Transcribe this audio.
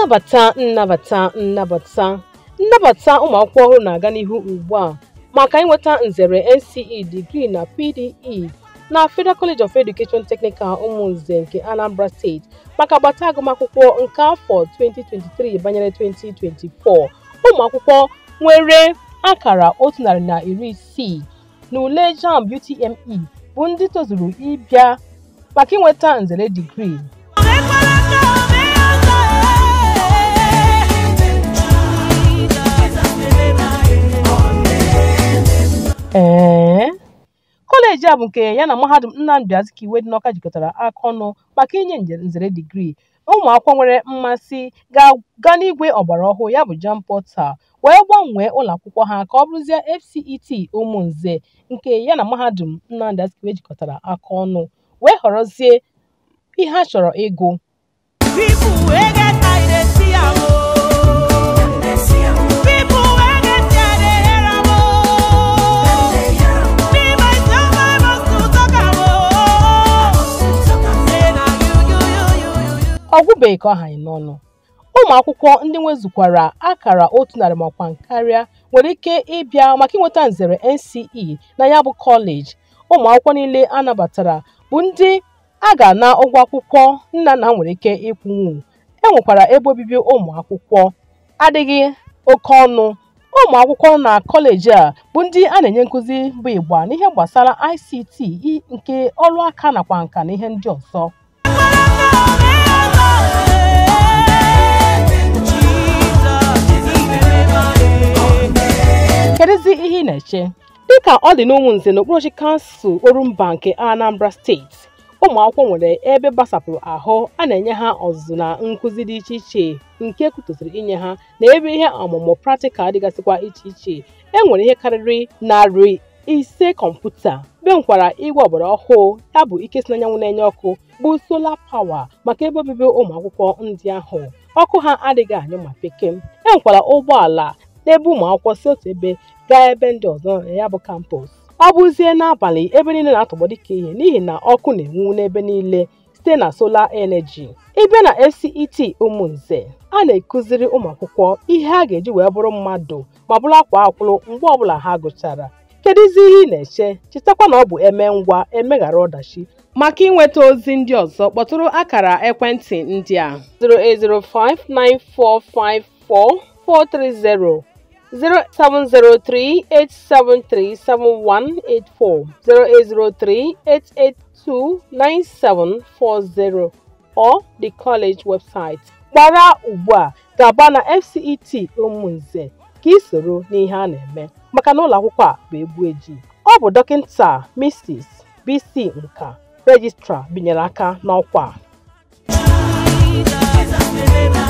nnabata nnabata nnabata nnabata ụmụ akwụkwọ ọhụrụ na-aga n'ihu ugbu a maka ịnweta nzere NCE digrii na PDE na Federal College of Education Technical Umunze nke Anambra Steeti maka agbata agụmakwụkwọ nke afọ 2023 banyere 2024 ụmụ akwụkwọ nwere akara otu narị na iri isii na ule JAMB UTME bụ ndị tozuru ịbịa maka ịnweta nzere digrii ee kọleji a bụ nke ya na mahadum Nnamdi Azikiwe dị n'Awka jikọtara aka ọnụ maka inye nzere digrii ụmụ akwụkwọ nwere mmasị ga-aga n'igwe ọgbara ọhụụ ya bụ JAMB Portal wee gbanwee ụlọ akwụkwọ ha ka ọ bụrụzie FCET Umunze nke ya na mahadum Nnamdi Azikiwe jikọtara aka ọnụ wee họrọzie ihe ha chọrọ ịgụ People wey get eye dey see am o. People wey get ear dey hear am o. Me myself I must to talk am o. Say na you you you you you you. ọ gwụbeghị ka ọ hanye n'ọnụ ụmụ akwụkwọ ndị nwezukwara akara otu narị makwa karịa nwere ike ịbịa maka inweta nzere NCE na ya bụ kọleji ụmụ akwụkwọ niile a nabatara bụ ndị a ga-ana ụgwọ akwụkwọ nna na nwere ike ịkwụnwu e nwekwara ebe obibi ụmụ akwụkwọ adịghị oke ọnụ ụmụ akwụkwọ na kọleji a bụ ndị a na-enye nkụzi bụ ịgba n'ihe gbasara ICT i- nke ọrụ aka nakwa nka na ihe ndị ọzọ kedụzi ihe ị na-eche dịka ọ dị n'ụmụnze n'okpuru kansụl orumba nke anambra steeti ụmụ akwụkwọ nwere ebe gbasapụrụ ahụ a na-enye ha ọzụzụ na nkụzi dị iche iche nke kwutosiri inye ha na ebe ihe ọmụmụ praktikal dịgasịkwa iche iche e nwere ihe karịrị narị ise kọmputa be nkwara igwe ọgbara ọhụụ ya bụ ike si n'anyanwụ na-enye ọkụ bụ sola pawa maka ebe obibi ụmụ akwụkwọ ndị ahụ ọkụ ha adịghị anyụ ma pekem e nwekwara ụgbọala n'ebe ụmụ akwụkwọ si otu ebe gaa ebe ndị ọzọ na ya bụ kampọs ọ bụzie n'abalị ebe niile na-atọgbọ dịka ihe n'ihi na ọkụ na-enwu n'ebe niile site na solar energy ịbịa na FCET Umunze a na-ekụziri ụmụ akwụkwọ ihe ha ga-eji wee bụrụ mmadụ ma bụrụ akwa akwụrụ mgbe ọbụla ha gụchara kedụzi ihe ị na-eche chetakwa na ọ bụ eme ngwa emeghara ọdachi maka ịnweta ozi ndị ọzọ kpọtụrụ akara ekwentị ndị a 08059454430 0703-873-7184 0803-882-9740 or the college website. Gbara ugbu a gaba na FCET Umunze ka ị soro n'ihe a na-eme maka na ụlọ akwụkwọ a bụ egwu eji. Ọ bụ dọkịta Mrs. BC Nka, Registrar binyere aka n'ọkwa a. Jesus,